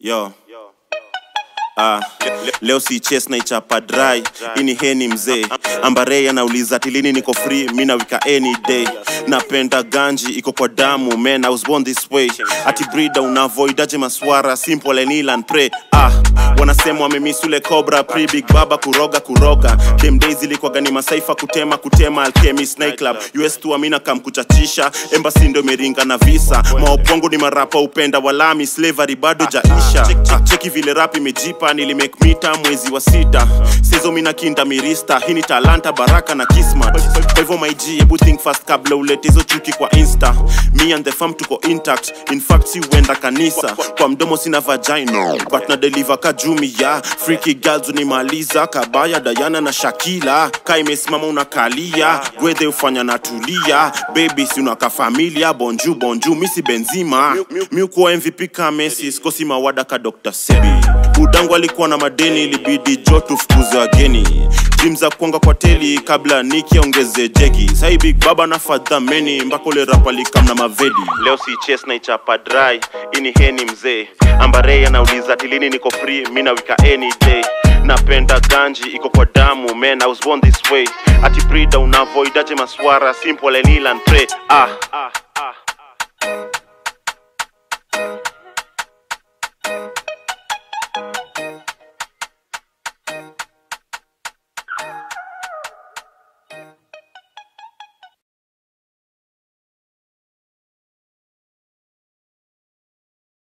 yo Ah, leo si ches na ichapa dry ini heni mzee ambarei anauliza tilini niko free mi nawika any day napenda ganji iko kwa damu man i was born this way ati brida unavoidaje maswara simple and kneel and pray ah wanasema wamemisule cobra pre big baba kuroga kuroga game days ilikuwaga ni masaifa kutema kutema alchemist night club us tu amina kam kuchachisha embassy ndo imeringa na visa maopongo ni marapa upenda walami slavery bado jaisha Ah, cheki vile rap imejipa nilimake mita mwezi wa sita sezo mina kinda mirista hii ni talanta baraka na kismat kwa hivyo my G hebu think fast kabla ulete hizo chuki kwa insta me and the fam tuko intact in fact si huenda kanisa kwa mdomo sina vagina but na deliver kajumi ya freaky girls unimaliza kabaya dayana na shakila ka imesimama unakalia gwedhe ufanya natulia baby si unaka familia bonju bonju misi benzima mi ukuwa mvp ka messi sikosi mawada ka dr sebi budangu alikuwa na madeni ilibidi jo tufukuze wageni jim za kuanga kwa teli kabla niki ongeze jegi sai big baba na fadhameni mpaka ule rap alikam na mavedi leo si ches na ichapa dry ini heni mzee ambarei anauliza tilini niko free mi nawika any day napenda ganji iko kwa damu man i was born this way ati brida unavoidaje maswara simple and kneel and pray ah, ah.